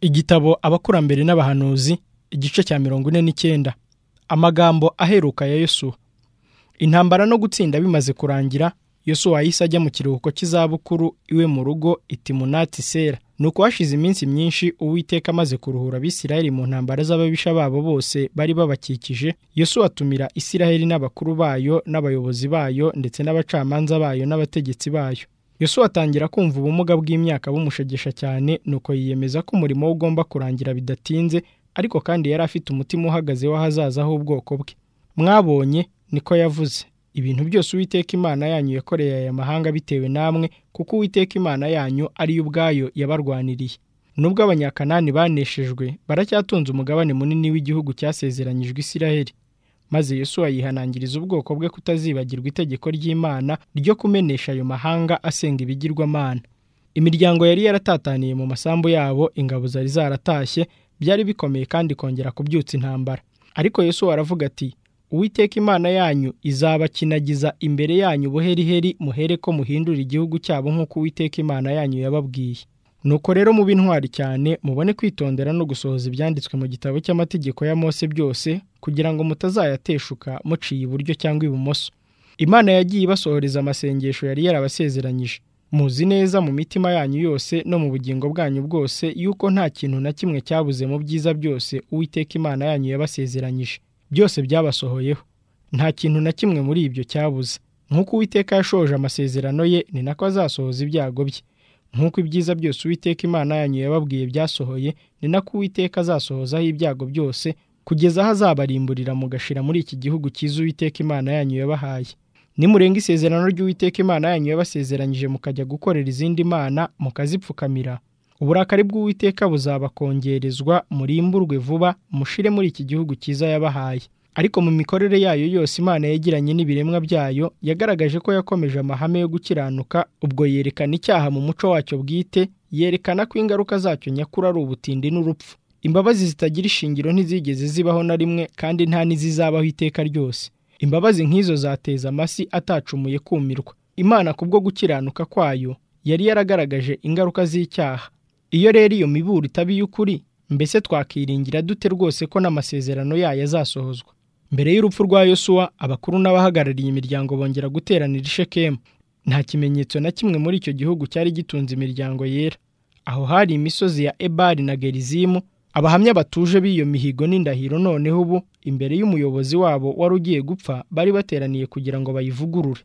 igitabo abakurambere n'abahanuzi igice cya mirongo ine n'icyenda amagambo aheruka ya yosuwa intambara no gutsinda bimaze kurangira yosuwa yahise ajya mu kiruhuko cy'izabukuru iwe mu rugo itimunati sera nuko hashize iminsi myinshi uwiteka amaze kuruhura abisirayeli mu ntambara z'ababisha babo bose bari babakikije yosuwa atumira isirayeli n'abakuru bayo n'abayobozi bayo ndetse n'abacamanza bayo n'abategetsi bayo yosuwa atangira kumva ubumuga bw'imyaka bumushegesha cyane nuko yiyemeza ko umurimo we ugomba kurangira bidatinze ariko kandi yari afite umutima uhagaze w'ahazaza h'ubwoko bwe mwabonye niko yavuze ibintu byose uwiteka imana yanyu yakoreye aya mahanga bitewe namwe kuko uwiteka imana yanyu ariyo ubwayo yabarwaniriye nubwo abanyakanani baneshejwe baracyatunze umugabane munini w'igihugu cyasezeranyijwe isiraheli maze Yesuwa yihanangiriza ubwoko bwe kutazibagirwa itegeko ry'imana ryo kumenesha ayo mahanga asenga ibigirwamana imiryango yari yaratataniye mu masambu yabo ingabo zari zaratashye byari bikomeye kandi kongera kubyutsa intambara ariko Yesu aravuga ati uwiteka imana yanyu izabakinagiza imbere yanyu buheriheri muhere ko muhindura igihugu cyabo nk'uko uwiteka imana yanyu yababwiye nuko rero mube intwari cyane mubone kwitondera no gusohoza ibyanditswe mu gitabo cy'amategeko ya Mose byose kugira ngo mutazayateshuka muciye iburyo cyangwa ibumoso imana yagiye ibasohoreza amasengesho yari yarabasezeranyije muzi neza mu mitima yanyu yose no mu bugingo bwanyu bwose yuko nta kintu na kimwe cyabuze mu byiza byose uwiteka imana yanyu yabasezeranyije byose byabasohoyeho nta kintu na kimwe muri ibyo cyabuze nk'uko uwiteka yashoje amasezerano ye ni nako azasohoza ibyago bye nk'uko ibyiza byose uwiteka imana yanyu yababwiye byasohoye ni nako uwiteka azasohozaho ibyago byose kugeza aho azabarimburira mugashira muri iki gihugu cyiza uwiteka imana yanyu yabahaye nimurenga isezerano ry'uwiteka imana yanyu yabasezeranyije mukajya gukorera izindi mana mukazipfukamira uburakari bw'uwiteka buzabakongerezwa murimburwe vuba mushire muri iki gihugu cyiza yabahaye ariko mu mikorere yayo yose imana yagiranye n'ibiremwa byayo yagaragaje ko yakomeje amahame yo gukiranuka ubwo yerekana icyaha mu muco wacyo bwite yerekana ko ingaruka zacyo nyakuri ari ubutindi n'urupfu imbabazi zitagira ishingiro ntizigeze zibaho na rimwe kandi nta n'izizabaho iteka ryose imbabazi nk'izo zateza amasi atacumuye kumirwa imana kubwo gukiranuka kwayo yari yaragaragaje ingaruka z'icyaha iyo rero iyo miburo itaba iy'ukuri mbese twakiringira dute rwose ko n'amasezerano yayo azasohozwa mbere y'urupfu rwa yosuwa abakuru n'abahagarariye imiryango bongera guteranira ishekemu nta kimenyetso na kimwe muri icyo gihugu cyari gitunze imiryango yera aho hari imisozi ya ebari na gerizimu abahamya batuje b'iyo mihigo n'indahiro noneho ubu imbere y'umuyobozi wabo wari ugiye gupfa bari bateraniye kugira ngo bayivugurure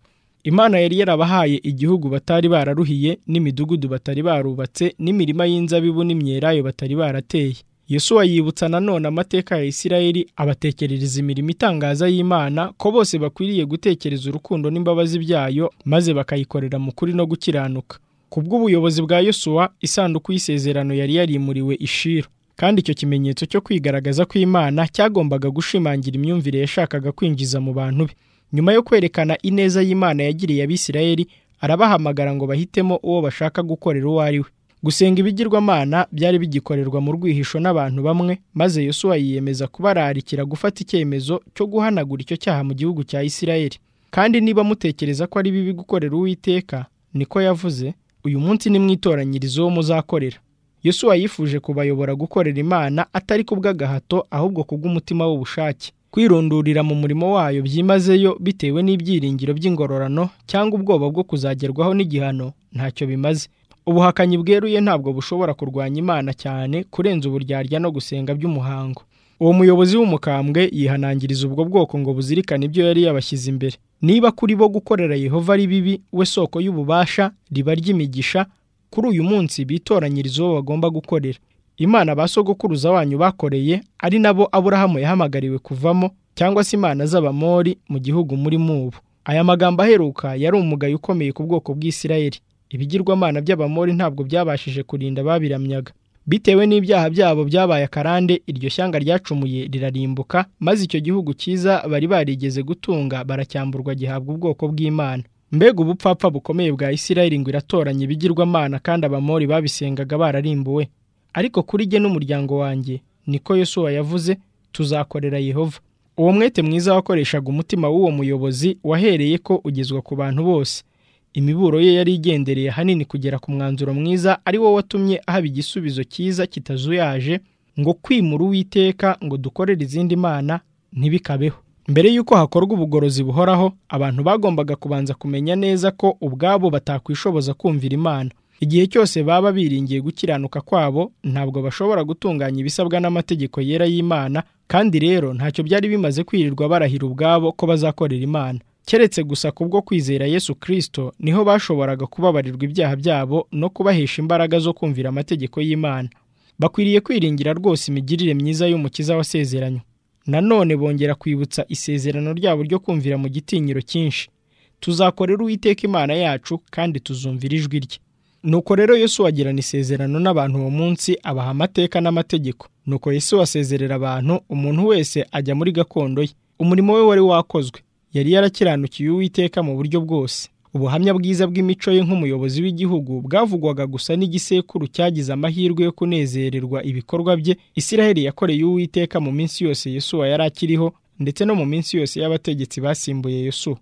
imana yari yarabahaye igihugu batari bararuhiye n'imidugudu batari barubatse n'imirima y'inzabibu n'imyelayo batari barateye Yesuwa yibutsa nanone amateka ya isirayeli abatekerereza imirimo itangaza y'imana ko bose bakwiriye gutekereza urukundo n'imbabazi byayo maze bakayikorera mu kuri no gukiranuka ku bw'ubuyobozi bwa yosuwa isanduku y'isezerano yari yarimuriwe ishiro kandi icyo kimenyetso cyo kwigaragaza kw'imana cyagombaga gushimangira imyumvire yashakaga kwinjiza mu bantu be nyuma yo kwerekana ineza y'imana yagiriye abisirayeli arabahamagara ngo bahitemo uwo bashaka gukorera uwo ari we gusenga ibigirwamana byari bigikorerwa mu rwihisho n'abantu bamwe maze yosuwa yiyemeza kubararikira gufata icyemezo cyo guhanagura icyo cyaha mu gihugu cya isirayeli kandi niba mutekereza ko ari bibi gukorera uwiteka niko yavuze uyu munsi ni mwitoranyirizo wo muzakorera Yesuwa yifuje kubayobora gukorera imana atari kubw'agahato ahubwo kubw'umutima w'ubushake kwirundurira mu murimo wayo byimazeyo bitewe n'ibyiringiro by'ingororano cyangwa ubwoba bwo kuzagerwaho n'igihano ntacyo bimaze ubuhakanyi bweruye ntabwo bushobora kurwanya imana cyane kurenza uburyarya no gusenga by'umuhango uwo muyobozi w'umukambwe yihanangiriza ubwo bwoko ngo buzirikane ibyo yari yabashyize imbere niba kuri bo gukorera yehova ari bibi we soko y'ububasha riba ry'imigisha kuri uyu munsi bitoranyiriza uwo bagomba gukorera imana ba sogokuruza wanyu bakoreye ari nabo aburahamu yahamagariwe kuvamo cyangwa se imana z'abamori mu gihugu muri mubu aya magambo aheruka yari umugayo ukomeye ku bwoko bw'isirayeli ibigirwamana by'abamori ntabwo byabashije kurinda ababiramyaga bitewe n'ibyaha byabo byabaye akarande iryo shyanga ryacumuye rirarimbuka maze icyo gihugu cyiza bari barigeze gutunga baracyamburwa gihabwa ubwoko bw'imana mbega ubupfapfa bukomeye bwa isirayeli ngo iratoranya ibigirwamana kandi abamori babisengaga bararimbuwe ariko kuri jye n'umuryango wanjye niko yosuwa yavuze tuzakorera yehova uwo mwete mwiza wakoreshaga umutima w'uwo muyobozi wahereye ko ugezwa ku bantu bose imiburo ye yari igendereye ahanini kugera ku mwanzuro mwiza ari wo watumye ahaba igisubizo cyiza kitazuyaje ngo kwimura uwiteka ngo dukorere izindi mana ntibikabeho mbere y'uko hakorwa ubugorozi buhoraho abantu bagombaga kubanza kumenya neza ko ubwabo batakwishoboza kumvira imana igihe cyose baba biringiye gukiranuka kwabo ntabwo bashobora gutunganya ibisabwa n'amategeko yera y'imana kandi rero ntacyo byari bimaze kwirirwa barahira ubwabo ko bazakorera imana keretse gusa kubwo kwizera yesu kirisito niho bashoboraga kubabarirwa ibyaha byabo no kubahesha imbaraga zo kumvira amategeko y'imana bakwiriye kwiringira rwose imigirire myiza y'umukiza wasezeranywe nanone bongera kwibutsa isezerano ryabo ryo kumvira mu gitinyiro cyinshi tuzakorera uwiteka imana yacu kandi tuzumvira ijwi rye nuko rero yesu wagirana isezerano n'abantu uwo munsi abaha amateka n'amategeko nuko yesu wasezerera abantu umuntu wese ajya muri gakondo ye umurimo we wari wakozwe yari yarakiranukiye uwiteka mu buryo bwose ubuhamya bwiza bw'imico ye nk'umuyobozi w'igihugu bwavugwaga gusa n'igisekuru cyagize amahirwe yo kunezererwa ibikorwa bye isiraheli yakoreye uwiteka mu minsi yose yesuwa yari akiriho ndetse no mu minsi yose y'abategetsi basimbuye yesuwa